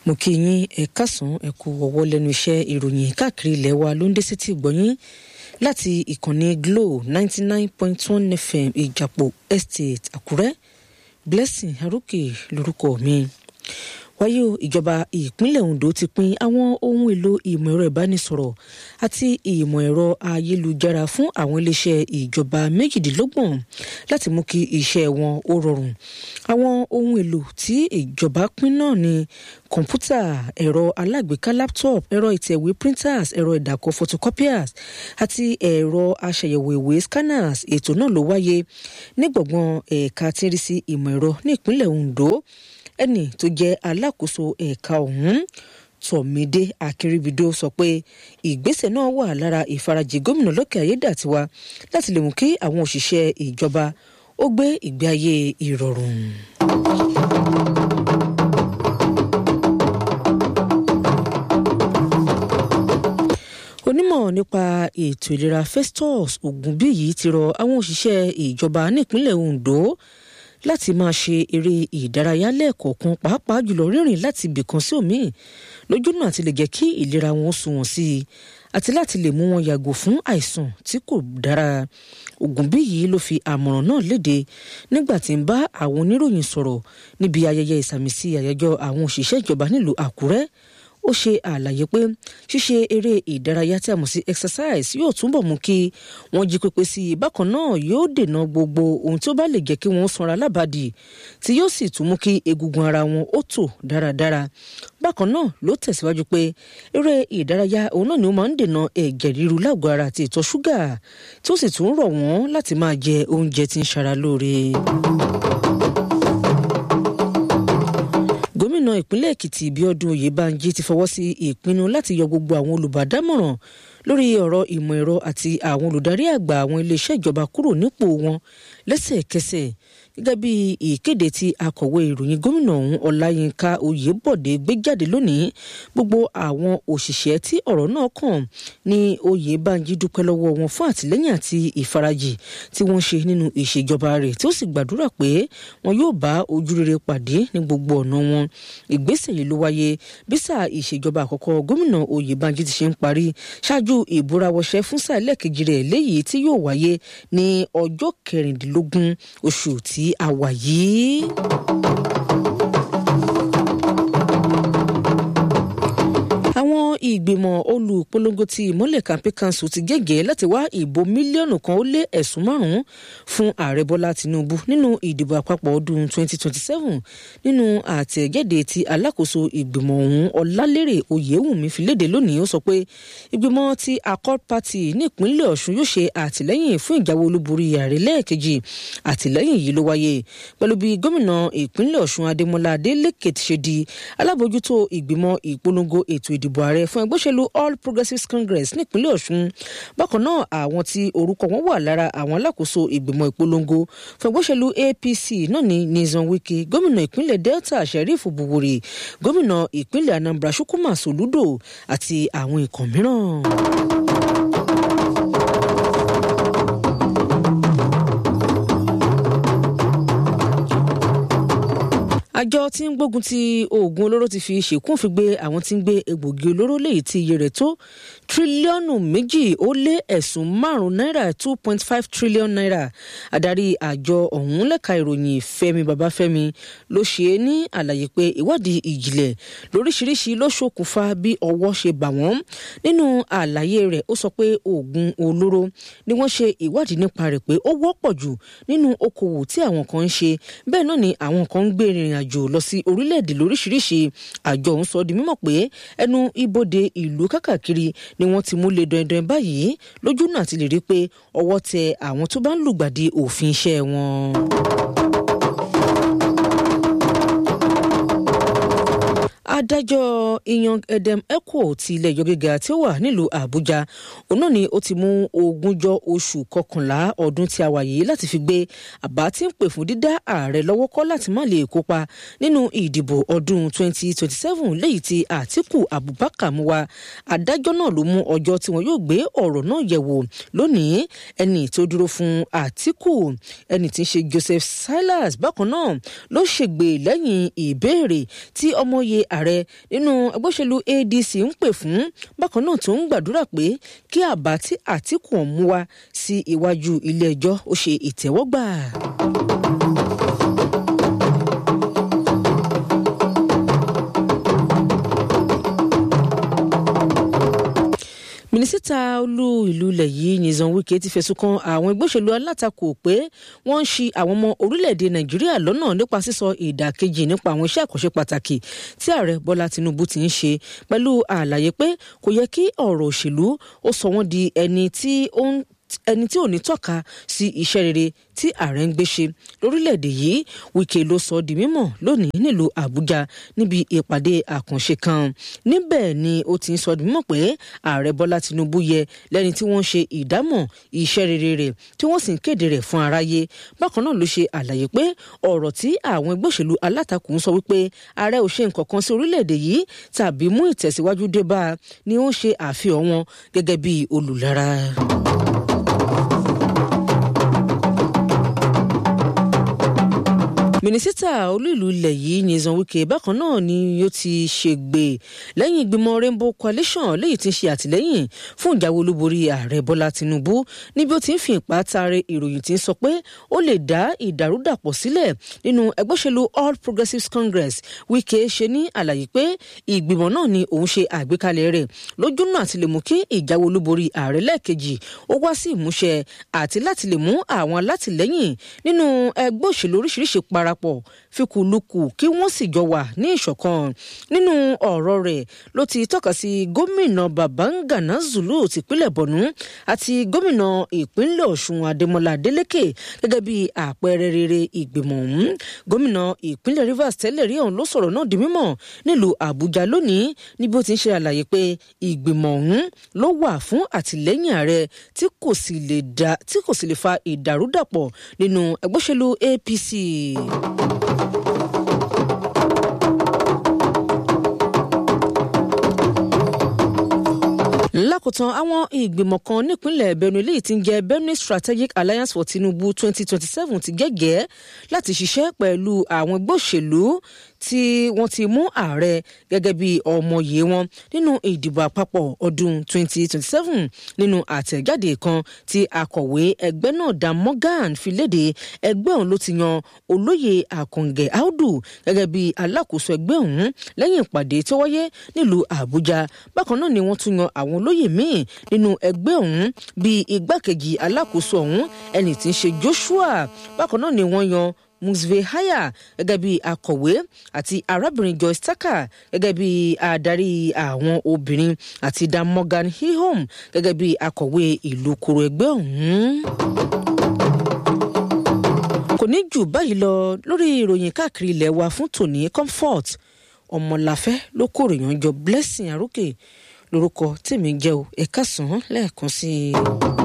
mo kí yín ẹ kásán ẹ kú ọwọ́ lẹ́nu iṣẹ́ ìròyìn káàkiri ilẹ̀ wa ló ń dé sétí ìgbọ́yín láti ìkànnì Glo ninety nine point one FM ìjàpọ̀ estate Àkúrẹ́ Blessing Arókè lórúkọ mi wáyé o ìjọba ìpínlẹ̀ Ondo ti pín àwọn ohun èlò ìmọ̀ ẹ̀rọ ìbánisọ̀rọ̀ àti ìmọ̀ ẹ̀rọ ayélujára fún àwọn iléeṣẹ́ ìjọba méjìdínlọ́gbọ̀n láti mú kí iṣẹ́ wọn ó rọrùn àwọn ohun èlò tí ìjọba pín náà ni kọ̀ǹpútà ẹ̀rọ alágbèéká laptop ẹ̀rọ ìtẹ̀wé printers ẹ̀rọ ìdàkọ̀ photocopiers àti ẹ̀rọ aṣàyẹ̀wò ìwé scanners ètò náà ló wáyé ní gbọ̀ngàn ẹ̀ka tí ń rí sí ìmọ̀ ẹ̀rọ ní ìpínlẹ̀ Ondo ẹnì tó jẹ́ alákòóso ẹ̀ka ọ̀hún Tọ̀mídé Akínríbidó sọ pé ìgbésẹ̀ náà wà lára ìfarajì gómìnà Lókè Ayédàtiwa láti lè mú kí àwọn òṣìṣẹ́ ìjọba ó gbé ìgbé ayé ìrọ̀rùn. onímọ̀ nípa ètò ìlera Festus Ògúnbíyì ti rọ àwọn òṣìṣẹ́ ìjọba nípínlẹ̀ Ondo láti máa ṣe eré ìdárayá lẹ́ẹ̀kọ̀ọ̀kan pàápàá jùlọ rírìn láti ibìkan sí òmíì lójúnà àti lè jẹ́ kí ìlera wọn sunwọ̀n sí i àti láti lè mú wọn yàgò fún àìsàn tí kò dára Ògúnbíyì ló fi àmọ̀ràn náà léde nígbà tí ń bá àwọn oníròyìn sọ̀rọ̀ níbi ayẹyẹ ìsàmìsí àyájọ́ àwọn òṣìṣẹ́ ìjọba nílùú Àkúrẹ́ ó ṣe àlàyé pé ṣíṣe eré ìdárayá tí a mọ̀ sí exercise yóò túbọ̀ mú kí wọ́n jí pépé sí i bákan náà yóò dènà gbogbo ohun tí ó bá lè jẹ́ kí wọ́n sanra lábàdì tí yóò sì tún mú kí egungun ara wọn ó tò dáradára bákan náà ló tẹ̀síwájú pé eré ìdárayá òun náà ni ó máa ń dènà ẹ̀jẹ̀ ríru lágọ̀ọ́ ara àti ìtọ̀ ṣúgà tí ó sì tún rọ̀ wọ́n láti máa jẹ oúnjẹ tí ń ṣara lóore. gómìnà ìpínlẹ̀ èkìtì bíọ́dún oyèbánjí ti fọwọ́ sí ìpinnu láti yọ gbogbo àwọn olùbádámọ̀ràn lórí ọ̀rọ̀ ìmọ̀ ẹ̀rọ àti àwọn olùdarí àgbà àwọn iléeṣẹ́ ìjọba kúrò nípò wọn lẹ́sẹ̀kẹsẹ̀ gẹ́gẹ́ bí ìkéde tí akọ̀wé ìròyìn gómìnà ọ̀hún ọláyínká oyèbọ̀dé gbé jáde lónìí gbogbo àwọn òṣìṣẹ́ tí ọ̀rọ̀ náà kàn ní oyèbánjí dúpẹ́ lọ́wọ́ wọn fún àtìlẹ́yìn àti ìfarajì tí wọ́n ṣe nínú ìṣèjọba rẹ̀ tí ó sì gbàdúrà pé wọn yóò bá ojú rere pàdé ní gbogbo ọ̀nà wọn ìgbésẹ̀ yìí ló wáyé bí sáà ìṣèjọba àkọ́kọ́ gómìnà oyèbánjí ti ṣe ń parí ṣáájú ìbúrawọṣẹ́ fún sáà ẹlẹ́ẹ̀kejì rẹ̀ léyìí tí yóò wáyé ní ọjọ́ kẹrìndínlógún oṣù tí a wà yìí. àwọn ìgbìmọ̀ olùpolongo ti ìmọ́lẹ̀ campaign council ti gẹ́gẹ́ láti wá ìbò mílíọ̀nù kan ó lé ẹ̀sùn márùn-ún fún ààrẹ bọ́lá tinubu nínú ìdìbò àpapọ̀ ọdún 2027 nínú àtẹ̀jáde tí alákòóso ìgbìmọ̀ ọ̀hún ọlálérè oyèwùmí fi léde lónìí ó sọ pé ìgbìmọ̀ ti accord party nípínlẹ̀ ọ̀ṣun yóò ṣe àtìlẹ́yìn fún ìjáwé olúborí ààrẹ lẹ́ẹ̀kejì àtìlẹ́yìn yìí ló wáyé pẹ̀lú bí gómìnà ìpínlẹ̀ ọ̀ṣun adémọlá adélèké ti ṣe di alábòójútó ìgbìmọ̀ ìpolongo ètò ìdìbò ààrẹ fún ẹgbẹ́ òṣèlú all progressives congress nípínlẹ̀ ọ̀ṣun bákan náà àwọn tí orúkọ wọn wà lára àwọn alákòóso ìgbìmọ̀ ìpolongo fún ẹgbẹ́ òṣèlú apc náà ní nizan wike gómìnà ìpínlẹ̀ delta sheriff buwuri gómìnà ìpínlẹ̀ anambra chukwuma soludo àti àwọn ikọ̀ mìíràn. àjọ tí ń gbógun ti oògùn olóró ti fi ṣèkún fi gbé àwọn tí ń gbé egbògi olóró léyìí tí iye rẹ̀ tó tírílíọ̀nù méjì ó lé ẹ̀sùn márùn-ún náírà two point five trillion naira adarí àjọ ọ̀hún lẹ́ka ìròyìn Fẹ́mi Babáfẹ́mi ló ṣe é ní àlàyé pé ìwádìí ìjìnlẹ̀ lóríṣiríṣi ló ṣokùnfà bí ọwọ́ ṣe bà wọ́n nínú àlàyé rẹ̀ ó sọ pé oògùn olóró ni wọ́n ṣe ìwádìí nípa rẹ̀ pé ó wọ́pọ̀ jù nínú okòwò tí àwọn kan ń ṣe bẹ́ẹ̀ náà ni àwọn kan ń gbé ìrìn àjò lọ sí orílẹ̀-èdè lóríṣiríṣi àjọ ọ̀hún sọ di mímọ̀ pé ẹnu ibodè ìlú kákàkiri ni wọ́n ti mú lé dandan báyìí lójú náà ti lè rí pé ọwọ́ tẹ àwọn tó bá ń lùgbàdì òfin iṣẹ́ wọn. adájọ́ iyan edem echo ti ilé ẹjọ́ gíga tí ó wà nílùú àbújá òun náà ni ó ti mú ogúnjọ́ oṣù kọkànlá ọdún tí a wà yìí láti fi gbé àbá tí ń pè fún dídá ààrẹ lọ́wọ́ kọ́ láti má lè kópa nínú ìdìbò ọdún 2027 léyìí tí àtíkù abubakar mú wá adájọ́ náà ló mú ọjọ́ tí wọn yóò gbé ọ̀rọ̀ náà yẹ̀wò lónìí ẹni tó dúró fún àtíkù ẹni tí ń ṣe joseph silas bákan náà ló ṣègbè lẹ́yìn ìbéèrè tí ọmọye ààrẹ ààrẹ nínú ẹgbẹ́ òṣèlú adc ń pè fún bákan náà tó ń gbàdúrà pé kí àbá tí àtìkù ọ̀hún mú wá sí iwájú ilé ẹjọ́ ó ṣe ìtẹ́wọ́gbà. mínísítà olú ìlú ilẹ̀ yìí nìzan wike ti fẹ̀sùn kan àwọn ẹgbẹ́ òṣèlú alátakò pé wọ́n ń ṣi àwọn ọmọ orílẹ̀-èdè nàìjíríà lọ́nà nípa sísọ ìdàkejì nípa àwọn iṣẹ́ àkànṣe pàtàkì tí ààrẹ bọ́lá tinubu ti ń ṣe pẹ̀lú àlàyé pé kò yẹ kí ọ̀rọ̀ òṣèlú ó sọ wọ́n di ẹni tí ó ń ẹni tí ò ní tọ́ka sí iṣẹ́ rere tí ààrẹ ń gbé ṣe lórílẹ̀‐èdè yìí wike ló sọ di mímọ̀ lónìí nílùú àbújá níbi ìpàdé àkànṣe kan níbẹ̀ ni ó ti ń sọ di mímọ̀ pé ààrẹ bọ́lá tinubu yẹ lẹ́ni tí wọ́n ń ṣe ìdámọ̀ iṣẹ́ rere rẹ̀ tí wọ́n sì ń kéde rẹ̀ fún aráyé bákan náà ló ṣe àlàyé pé ọ̀rọ̀ tí àwọn ẹgbẹ́ òṣèlú alátakò ń sọ wípé ààrẹ ò ṣe nǹkan kan sí orílẹ̀‐èdè yìí tàbí mú ìtẹ̀síwájú dé bá a ni ó ń ṣe àfihàn wọn gẹ́gẹ́ bí olùlára. mínísítà olú ìlú ilẹ̀ yìí nyesan wike bákan náà ni yóò ti ṣègbè lẹ́yìn ìgbìmọ̀ rainbow coalition léyìí tí ń ṣe àtìlẹ́yìn fún ìjáwé olúborí ààrẹ bọ́lá tinubu níbi ó ti ń fi ìpá taare ìròyìn tí ń sọ pé ó lè dá ìdàrúdàpọ̀ sílẹ̀ nínú ẹgbẹ́ òṣèlú all progressives congress wike ṣe ní àlàyé pé ìgbìmọ̀ náà ni òun ṣe àgbékalẹ̀ rẹ̀ lójúnà àti lè mú kí ìjáwé olúborí ààrẹ lẹ́ẹ̀kejì ó wá sí ìmúṣẹ àti láti lè mú àwọn alátìlẹ́yìn nínú ẹgbẹ́ òṣèlú oríṣiríṣi para darapọ̀ fikùlukù kí wọ́n sì jọ wà ní ìṣọ̀kan nínú ọ̀rọ̀ rẹ̀ ló ti tọ́ka sí gómìnà babangana zulu tìpínlẹ̀ bọ̀nú àti gómìnà ìpínlẹ̀ ọ̀ṣun adémọlá adélèké gẹ́gẹ́ bí àpẹẹrẹ rere ìgbìmọ̀ ọ̀hún gómìnà ìpínlẹ̀ rivers tẹ́lẹ̀ rí ọ̀hún ló sọ̀rọ̀ náà di mímọ̀ nílùú àbújá lónìí níbi ó ti ń ṣe àlàyé pé ìgbìmọ̀ ọ̀hún ló wà fún àtìlẹ́yìn ààrẹ tí kò sì lè fa ìdàrúdàpọ̀ nínú ẹgbẹ́ òṣèlú apc. lákòótán àwọn ìgbìmọ̀ kan nípínlẹ̀ benue léyìí tí ń jẹ́ benue strategic alliance for tinubu twenty twenty seven ti gẹ́gẹ́ láti ṣiṣẹ́ pẹ̀lú àwọn ẹgbẹ́ òṣèlú tí wọ́n ti mú ààrẹ gẹ́gẹ́ bí ọmọye wọn nínú ìdìbò àpapọ̀ ọdún 2027 nínú àtẹ̀jáde kan tí akọ̀wé ẹgbẹ́ náà dan morgan fi léde ẹgbẹ́ ọ̀hún ló ti yan olóyè àkàngẹ̀ audu gẹ́gẹ́ bí alákòóso ẹgbẹ́ ọ̀hún lẹ́yìn ìpàdé tó wáyé nílùú àbújá bákan náà ni wọ́n tún yan àwọn olóyè míì nínú ẹgbẹ́ ọ̀hún bíi igbákejì alákòóso ọ̀hún ẹni tí ń ṣe joshua bákan náà ni wọ́n yan musve haya gẹ́gẹ́ bí akọ̀wé àti arábìnrin joyce tucker gẹ́gẹ́ bí adarí àwọn obìnrin àti dan morgan hihom gẹ́gẹ́ bí akọ̀wé ìlú koro ẹgbẹ́ ọ̀hún kò ní jù báyìí lọ lórí ìròyìn káàkiri ilẹ̀ wa fún tòní comfort ọmọláfẹ́ ló kórè yànjọ blessing arókè lórúkọ tèmi jẹ́ o ẹ̀ka sàn án lẹ́ẹ̀kan sí i.